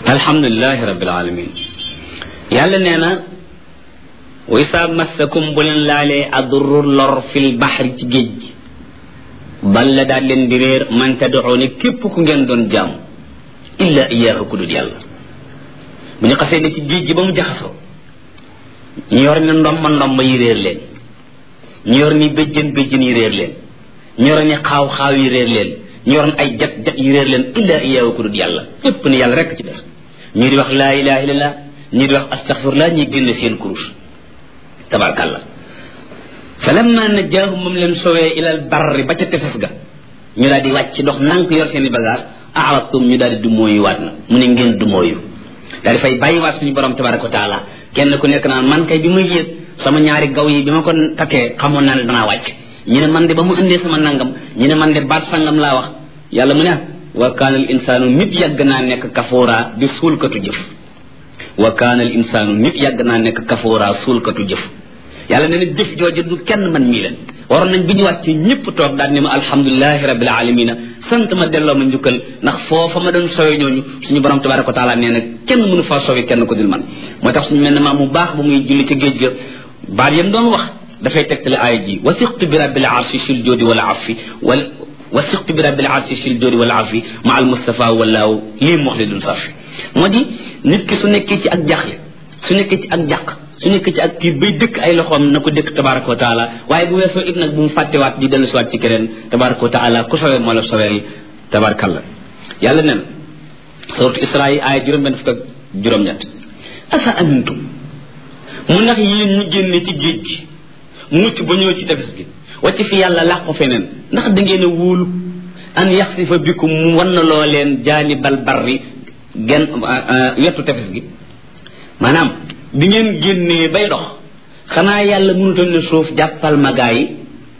alhamdulilahi rabbil alamin yàlla nee na wa isaa massakum bu leen laalee adurru lor fil baxri ci géej gi balla daal leen di réer man tad'uuna képp ku ngeen doon jaamu illa iyaahu ku dul yàlla bu ñu xasee ne ci géej gi ba mu jaxasoo ñu yor ne ndomba ndomba yi réer leen ñu yor ni béjjën béjjën yi réer leen ñu yor ni xaaw xaaw yi réer leen ñu yor ay jat jat yi réer leen illa iyaahu ku dul yàlla ñépp ne yàlla rekk ci def ñii di wax laa ilaha illallah ñii di wax astaghfirullah ñii génn seen kurus tabarkàllah fa lamma najjaahum moom leen sowee ilal barri ba ca tefes ga ñu daal di wàcc dox nank yor seen i bagage aradtum ñu daal di dumóoyu waat na mu ne ngeen dumóoyu daal di fay bàyyi waat suñu borom tabaraka wa taala kenn ku nekk naan man kay bi muy yéeg sama ñaari gaw yi bi ma ko takkee xamoon naa ne danaa wàcc ñu ne man de ba mu indee sama nangam ñu ne man de baat sangam laa wax yàlla mu ne wa kaana al insaanu nit yàgg naa nekk kafoora di suulkatu jëf wa kaana al insaanu nit yàgg naa nekk kafoora suulkatu jëf yàlla nee na jëf jooju du kenn man mii leen waroon nañ bi ñu wàcc ñëpp toog daal ne ma alhamdulilahi rabbil alamina sant ma delloo ma njukkal ndax foofa ma doon sowe ñooñu suñu borom tabaraka wa taala nee na kenn mënu faa sowe kenn ko dul man moo tax suñu mel ne maa mu baax ba muy julli ca géej ga baat yam doon wax dafay tegtale aaya ji wasiqtu bi rabbil arshi sil joodi wala afi wal wasiqtu bi rabbil arshi sil joodi wala afi ma al mustafa walaaw lii muxlidun safi moo di nit ki su nekkee ci ak jaaxle su nekkee ci ak jàq su nekkee ci ak kii bay dëkk ay loxoom na ko dëkk tabaraka wa taala waaye bu weesoo it nag bu mu fàttewaat di dellu siwaat ci keneen tabaraka wa taala ku sowee moo la soweel tabarakallah yàlla nen suratu isra yi aaya juróom benn fukk ak juróom-ñett asa amintum mu ndax yéen ñu génne ci géej gi mucc ba ñëw ci tefes gi wacc fi yàlla làqu feneen ndax da ngeen a wóolu an yaxsifa bikum mu wan na loo leen jaanibal barri gen wetu tefes gi maanaam bi ngeen génnee bay dox xanaa yàlla mënutoon ne suuf jàppal ma gaa yi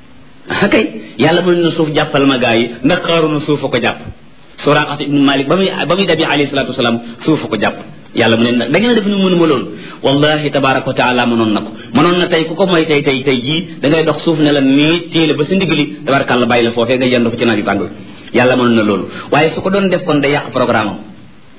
kay yàlla mënutoon ne suuf jàppal ma gaa yi ndax xaaru na suuf a ko jàpp Suraaqa ibnu Malik ba muy ba muy dabi alayhi salaatu wasalaam suuf a ko jàpp yàlla mu ne nag da ngeen def ni mënuma loolu wallahi tabaraka wa taala mënoon na ko mënoon na tey ku ko mooy tey tey tey jii da ngay dox suuf ne la nii téele ba sa ndigali tabarakàlla bàyyi la foofee nga yendu fa ci naaju tàng yàlla mënoon na loolu waaye su ko doon def kon day yàq programme am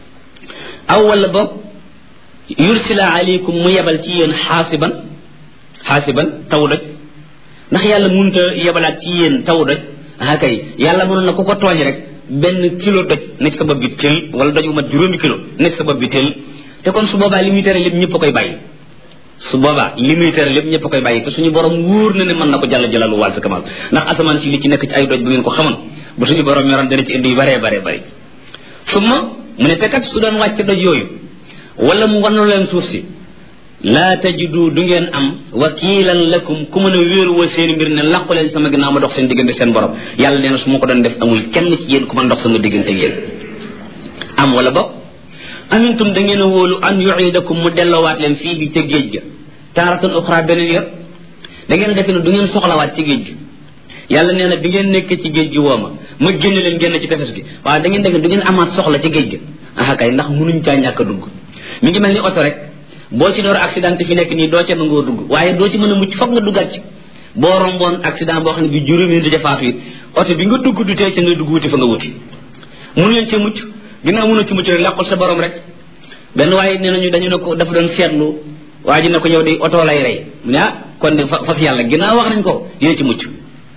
aw wala boog yursila aleykum mu yebal ci yéen xaasiban xaasiban taw doj ndax yàlla mënut a yebalaat ci yéen taw doj ah kay yàlla mënoon na ku ko tooñ rek benn kilo doj nekk sa bopp bi tël wala doj bu mat juróomi kilo nekk sa bopp bi tël te kon su boobaa li muy tere lépp ñëpp a koy bàyyi su boobaa li muy tere lépp ñëpp a koy bàyyi te suñu borom wóor na ne mën na ko jàll jalalu wàll sa kamal ndax asamaan si li ci nekk ci ay doj bu ngeen ko xamoon bu suñu borom yoroon dana ci indi yu baree baree bëri su ma mu ne te kat su doon wàcc doj yooyu wala mu wanu leen suuf si laa tajidu du ngeen am wakiilan lakum ku mën a wéeru wa seen mbir ne làqu leen sama ginnaaw ma dox seen diggante seen borom yàlla nee na su ma ko doon def amul kenn ci yéen ku mën dox sama diggante yéen am wala boog amintum da ngeen a wóolu an yuidakum mu delloowaat leen fii bi ca géej ga taaratan uxra beneen yor da ngeen defe ne du ngeen soxlawaat ci géej gi yàlla nee na bi ngeen nekkee ci géej gi woo ma ma génn leen génn ci tefes gi waaye da ngeen defe ne du ngeen amaat soxla ci géej gi ah kay ndax munuñ caa ñàkk a dugg mi ngi mel ni oto rek boo ci door accident fi nekk nii doo ca nangoo dugg waaye doo ci mën a mucc foog nga duggaat ci boo romboon accident boo xam ne bi juróomi nit a faatu it oto bi nga dugg du tee ca nga dugg wuti fa nga wuti mënu leen cee mucc ginnaaw mënu ci mucc rek làqul sa borom rek benn waaye nee nañu dañu ne ko dafa doon seetlu waa ji ne ko yow de oto lay rey mu ne ah kon de fas yàlla ginnaaw wax nañ ko dina ci mucc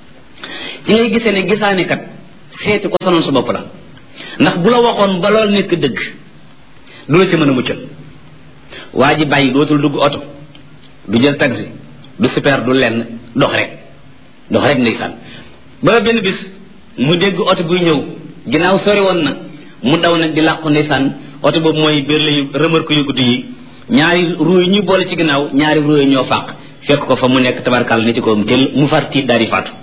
ci ngay gisee ne gisaane kat seeti ko sonal sa bopp la ndax bu la waxoon ba lool nekk dëgg du la ci mën a muccal waa ji bàyyi dootul dugg oto du jël taxi du super du lenn dox rek dox rek ndeysaan ba benn bis mu dégg oto buy ñëw ginnaaw sori woon na mu daw nag di làqu ndeysaan oto boobu mooy bér layu remorque yu guddi yi ñaari ruu yi ñu boole ci ginnaaw ñaari ruu yi ñoo fàq fekk ko fa mu nekk tabarkal ni ci ko mu tel mu far tiit daal di faatu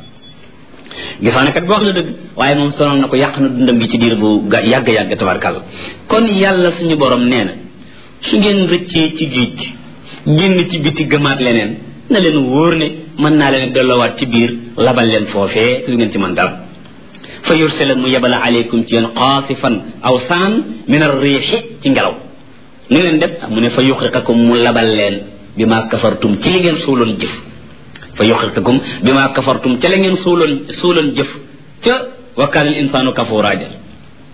gisaane kat boo wax na dëgg waaye moom sonal na ko yàq na dundam gi ci diir bu yàgg-yàgg tabarkal kon yàlla suñu borom nee na su ngeen rëccee ci géej gi génn ci biti gëmaat leneen na leen wóor ne mën naa leen delloowaat ci biir labal leen foofee su ngeen ci mën dara fa yursila mu yebala aleykum ci yéen xaasifan aw saan min ar riixi ci ngelaw nu leen def mu ne fa yuxriqakum mu labal leen bi maa kafartum ci li ngeen suuloon jëf fa yuxriqakum bi maa kafartum ca la ngeen suuloon suuloon jëf ca wa kaana al insaanu kafuuraa ja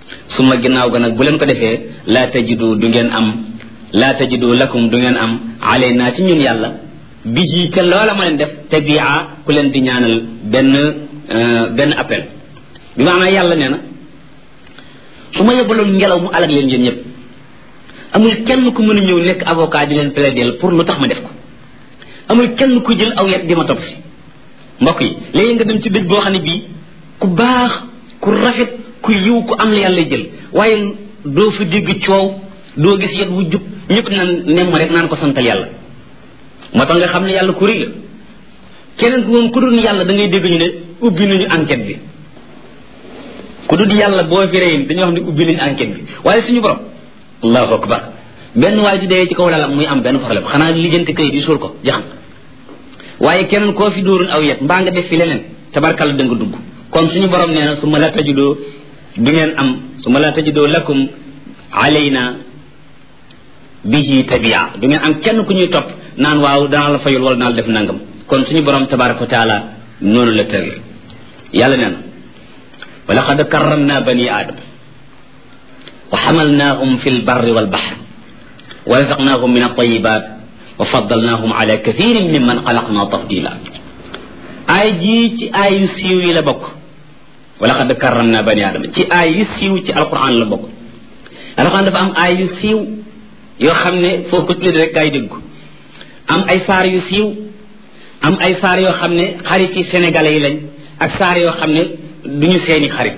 su ma ginnaaw ga nag bu leen ko defee laa tajidu du ngeen am laa tajidu lakum du ngeen am alayna ci ñun yàlla bi ji ca loola ma leen def tabia ku leen di ñaanal benn benn appel bi maanaam yàlla nee na su ma yebaloon ngelaw mu alag leen yéen ñëpp amul kenn ku mën a ñëw nekk avocat di leen plaider pour lu tax ma def ko amul kenn ku jël aw yet di ma topp si mbokk yi léegi nga dem ci dëj boo xam ne bii ku baax ku rafet ku yiw ku am la yàlla jël waaye doo fa dégg coow doo gis yet wu jub ñëpp naan nemm rek naan ko santal yàlla moo tax nga xam ne yàlla ku rëy la keneen ku moom ku dul yàlla da ngay dégg ñu ne ubbi nañu enquête bi ku dul yàlla boo fi rëy dañuy wax ne ubbi nañu enquête bi waaye suñu borom allahu akbar benn waay di dee ci kaw lalam muy am benn problème xanaa lijjanti kayit yi suul ko jaxam waaye keneen koo fi dóorul aw yet mbaa nga def fi leneen tabarkalla da nga dugg kon suñu borom nee na su ma la tajudoo du ngeen am su ma la tajudoo lakum alayna bihi tabia du ngeen am kenn ku ñuy topp naan waaw danaa la fayul wala naa la def nangam kon suñu borom tabaraka wa taala noonu la tëral yàlla nee na wa laqad karramna bani aadama wa xamalnaahum fi lbarri walbaxr wa razaqnaahum min altayibat wa faddalnaahum ala kathirin mimman xalaqna tafdila aay jii ci aay yu siiw yi la bokk wa laqad karramna bani aadama ci aay yu siiw ci alquran la bokk alquran dafa am aay yu siiw yoo xam ne foofu ko tuddee rek gaa yi dégg am ay saar yu siiw am ay saar yoo xam ne xarit yi sénégalais yi lañ ak saar yoo xam ne duñu seeni xarit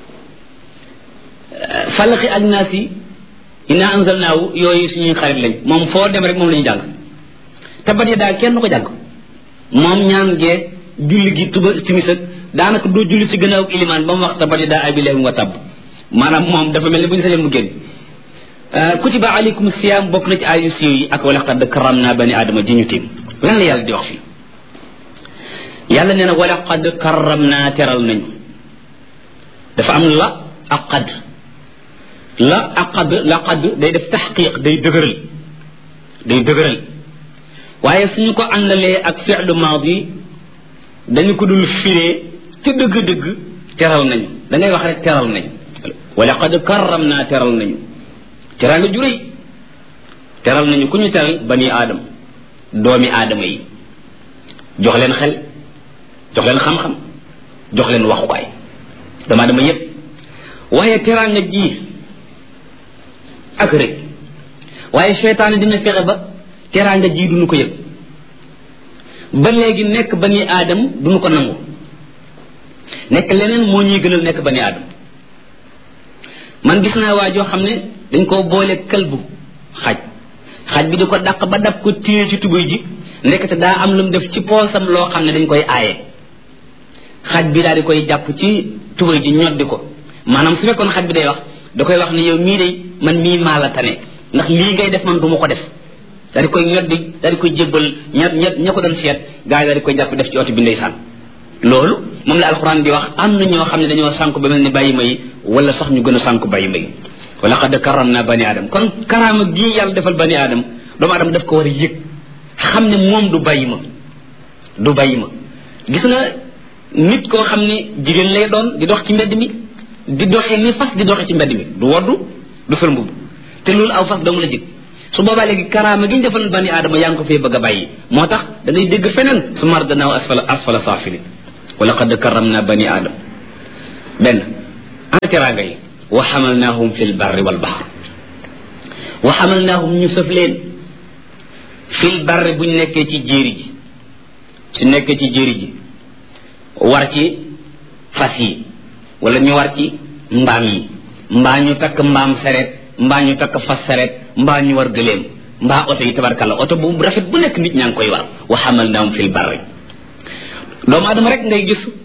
falaxi ak naas yi inna anzalnaahu yooyu suñuy xarit lañ moom foo dem rek moom la ñu jàng tabat ya daal kenn ko jàng moom ñaan gee julli gi tuba timis ak daanaka doo julli ci gannaaw ilimaan ba mu wax tabat ya daa abilahi wa tabb maanaam moom dafa mel ne bu ñu sañoon mu génn kutiba alaykum siyaam bokk na ci ayu siiw yi ak wala qad karam naa bani aadama ji ñu tiim lan la yàlla di wax fii yàlla nee na wala qad karam naa teral nañu dafa am la ak qad la ak qad la qad day def taxqiq day dëgëral day dëgëral waaye suñu ko àndalee ak fi'lu maadi dañu ko dul firee ci dëgg-dëgg teral nañu da ngay wax rek teral nañu wala qad karam naa teral nañu teral nga juréy teral nañu ku ñu teral bani aadam doomi aadama yi jox leen xel jox leen xam-xam jox leen waxukaay doomu aadama yépp waaye teral nga ji ak rek waaye seytaane dina fexe ba teral nga ji duñu ko yëg ba léegi nekk bani aadam duñu ko nangu nekk leneen moo ñuy gënal nekk bani aadam man gis naa waa joo xam ne dañ koo boole këlbu xaj xaj bi di ko dàq ba dab ko téye ci tubéy ji ndekete daa am lu mu def ci poosam loo xam ne dañ koy aaye xaj bi daal di koy jàpp ci tubéy ji ñoddi ko maanaam su fekkoon xaj bi day wax da koy wax ne yow mii day man mii maa la tane ndax lii ngay def man du ma ko def daal di koy ñoddi daal di koy jébbal ña ña ña ko doon seet gars yi daal di koy jàpp def ci oto bi ndeysaan loolu moom la alxuraan di wax am na ñoo xam ne dañoo sànku ba mel ni bàyyi may wala sax ñu gën a sànku bàyyi may wala xad karam naa bani aadam kon karaama gii yàlla defal bani aadam doomu aadama daf ko war a yëg xam ne moom du bàyyi ma du bàyyi ma gis nga nit koo xam ne jigéen lay doon di dox ci mbedd mi di doxee ni fas di doxee ci mbedd mi du woddu du sol mbubb te loolu aw fas dong la jëg su boobaa léegi karaama gi ñu defal bani aadama yaa ngi ko fee bëgg a bàyyi moo tax da ngay dégg feneen su mar danaaw asfala asfala saafilin wala qad karam naa bani aadam benn ana teraanga yi wa xamalnaahum fi lbarri walbaxr wa xamalnaahum ñu sëf leen fi lbarri buñ nekkee ci jéeri ji su nekkee ci jéeri ji war ci fas yi wala ñu war ci mbaam yi mbaa ñu takk mbaam sareet mbaa ñu takk fas sareet mbaa ñu war gëléem mbaa oto yi tabarkalla oto bu rafet bu nekk nit ñaa ngi koy war wa xamalnaahum fi lbarri doomu aadama rek ngay gis